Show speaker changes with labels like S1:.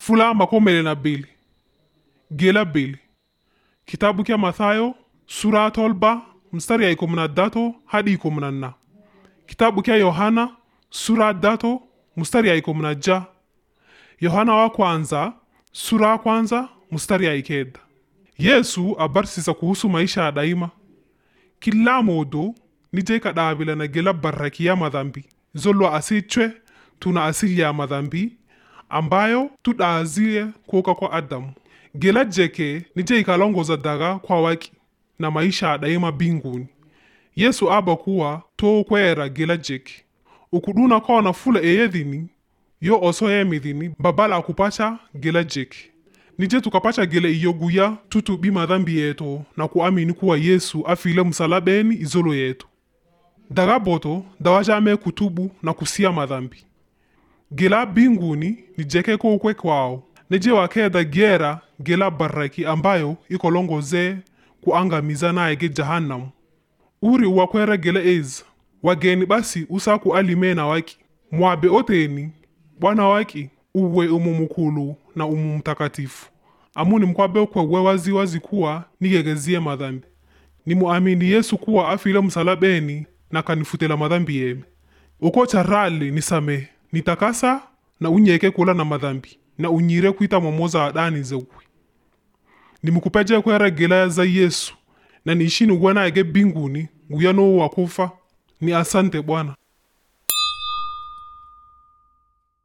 S1: fula makomele na bili gela bili kitabu kya mathayo sura tolba mstari ya ikumi na datu hadi ikumi na nna kitabu kya yohana sura datu mstari ya ikumi na ja yohana wa kwanza sura ya kwanza mstari ya ikenda yesu abarsisa kuhusu maisha ya daima kila modo nije kadabila na gela baraki ya madhambi zolwa asichwe tuna asili ya madhambi ambayo tudazie kuoka kwa adamu gela jeke nije ikalongoza daga kwa waki na maisha ya daima binguni yesu aba kuwa to kwera gela jeke ukuduna kona fula eyedhini yo oso yemidhini babala akupacha gela jeke nije tukapacha gele iyoguya tutubi madhambi yetu na kuamini kuwa yesu afile msalabeni izolo yetu daga boto dawajame kutubu na kusia madhambi gela binguni nijeke kokwe kwao nije wakeda gera gela baraki ambayo ikolongoze kuangamiza naye jahannam uri wakwera gela ez wageni basi usaku alimena waki mwabe oteni bwana waki uwe umu mukulu na umu mtakatifu amuni mkwabe kwewe waziwazi kuwa nigegezie madhambi nimuamini yesu kuwa afile msalabeni na kanifutela madhambi yeme uko charali nisamehe nitakasa na unyeke kula na madhambi na unyire kwita momoza adani zeukwi nimukupeje kwera gela za yesu na niishini uwena ege binguni nguya no wakufa ni asante bwana